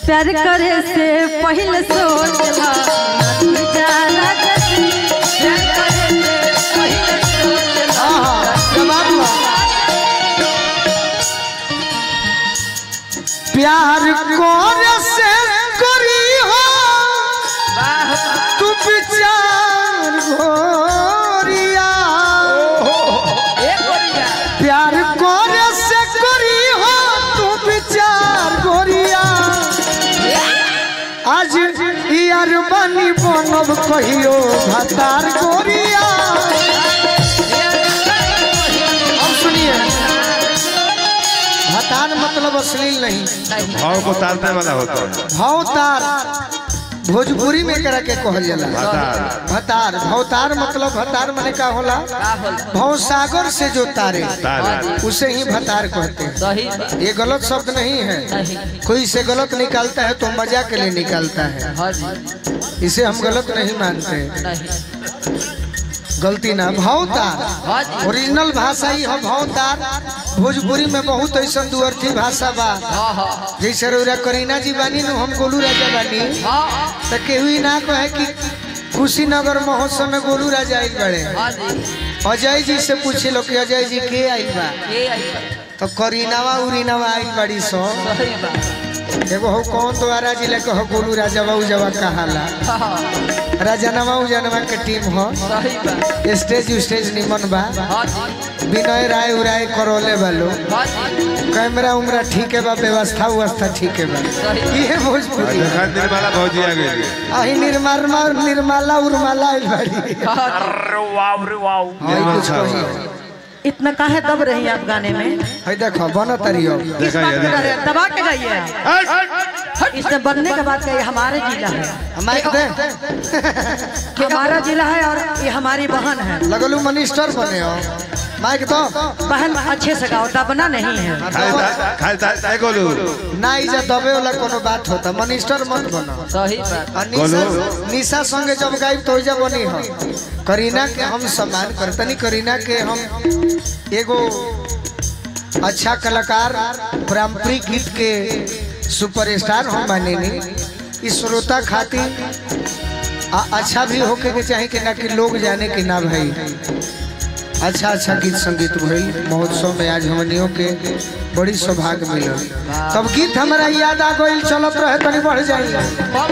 प्यार करे से पहले सोचला जाना जैसे प्यार करे से पहले सोचला आहा, जवाब लो। प्यार कोर से करी हो तू विचार गोरिया प्यार कोर से करी हो तू विचार गोरिया आज यार बनी बनब कहियो भतार गोरिया अब सुनिए भतार मतलब अश्लील नहीं भाव को तारने वाला होता है भवतार भोजपुरी में करा के कहल जाला भतार। भतार भवतार मतलब भतार माने का होला भव सागर से जो तारे तार उसे ही भतार कहते हैं ये गलत शब्द नहीं है कोई इसे गलत निकालता है तो मजा के लिए निकालता है इसे हम गलत नहीं मानते गलती ना भावतार ओरिजिनल भाषा ही है भावतार भोजपुरी में बहुत ऐसा दुअर्थी भाषा बा जैसे रौरा करीना जी बानी नु हम गोलू राजा बानी तो केहू ही ना कहे कि कुशीनगर महोत्सव में गोलू राजा आइल बड़े अजय जी से पूछे लो कि अजय जी के आइल बा तो करीनावा उरीनावा आइल बड़ी सो एगो हो कौन द्वारा जिला के हो गोलू राजा बाबू जवा कहाला राजनवा उजनवा के टीम हो स्टेज स्टेज निमन बा विनय राय उराय करोले बालो कैमरा उमरा ठीक है बा व्यवस्था व्यवस्था ठीक है बा ये भोजपुरी देखा दिन वाला भौजी आ गई अही निर्मला निर्मला उर्मला आइल बाड़ी हाँ, ई कुछ कही इतना काहे दब रही आप गाने में है देखो बन तरियो किस देखा बात ये पे देखा। डरे? दबा के जाइए आप। इसने बनने के बाद का ये हमारे जिला है माइक दे हमारा जिला है और ये हमारी बहन है लगलू मिनिस्टर बने हो माइक दो बहन अच्छे से गाओ दबना नहीं है खाली खाली तार गोलू ना इजा दबे वाला कोनो बात होता मिनिस्टर मत बनो सही बात और निशा निशा संगे जब गायब तो इजा बनी हो करीना के हम सम्मान करतनी करीना के हम एगो अच्छा कलाकार पारंपरिक गीत के सुपरस्टार हम मानेनी इस श्रोता खातिर आ- अच्छा भी होके के चाहे कि ना कि लोग जाने कि ना भाई अच्छा अच्छा गीत संगीत भइल महोत्सव में आज हमनियों के बड़ी सौभाग्य मिलल तब गीत हमारा याद आ गइल चलत रहे तनी बढ़ जाई